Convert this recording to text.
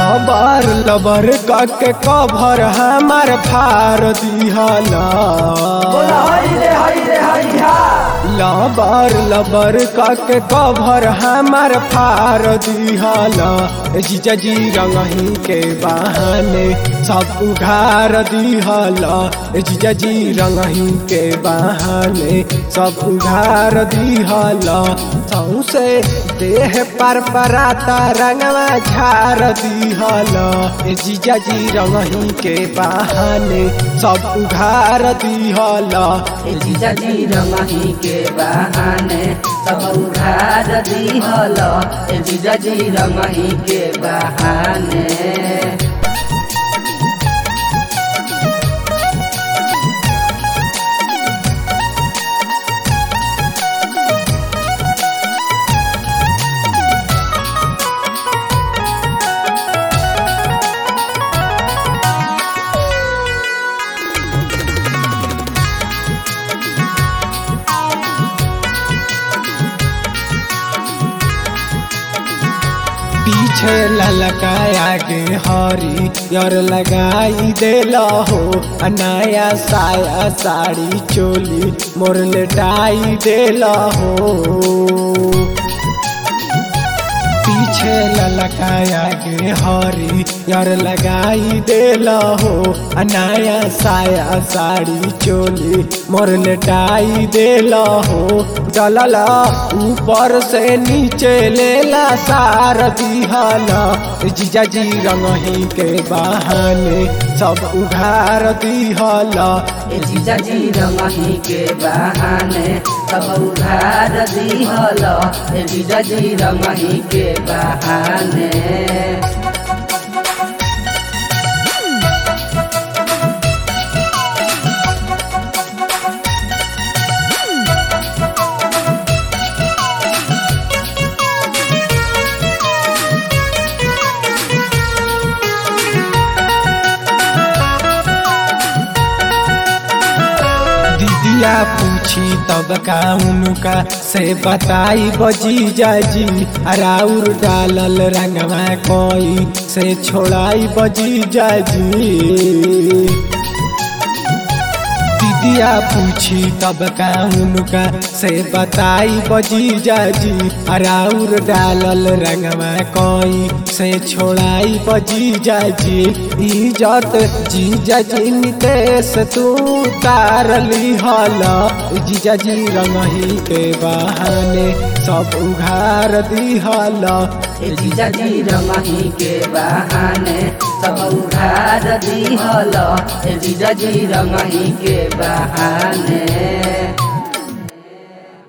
लबर लबर के कभर हमार फार दिहला बोला हरी रे हरी रे हरी हा लबर लबर के कभर हमार फार दिहला जीजा जी रंगही के बहाने सब उघार दिहला जीजा जी रंगही के बहाने सब उघार दिहला सौसे देह पर पराता रंगवा झार दिहला जीजा जी रंगही के बहाने सब उघार दिहला ए जीजा जी रंगही के बहाने सब उधार दिहल ए जीजा जी रंगही के बहाने पीछे ललकाया के हरी यर लगाई देला हो अनाया साया साड़ी चोली मोर लेटाई देला हो पीछे ललकाया के हरी यर लगाई देला हो अनाया साया साड़ी चोली मोर लेटाई देला हो डलला ऊपर से नीचे लेला सार दिहला जीजा जी रंगही के बहाने सब उघार दिहला ए जीजा जी रंगही के बहाने सब उधार दिहल ए जीजा जी रंगही के बहाने दीदिया पूछी तब का उनका से बताई बजी जाजी राउर डालल रंगवा कोई से छोड़ाई बजी जाजी दीदिया पूछी तब का उनका से बताई बजी जाजी राउर डालल रंगवा कोई से छोड़ाई बजी जाजी इज्जत जीजा जी नितेश तू तारली हला जीजा जी रंगही के बहाने सब उघार दिहला ए जीजा जी रंगही के बहाने सब उधार दिहल ए जीजा जी रंगही के बहाने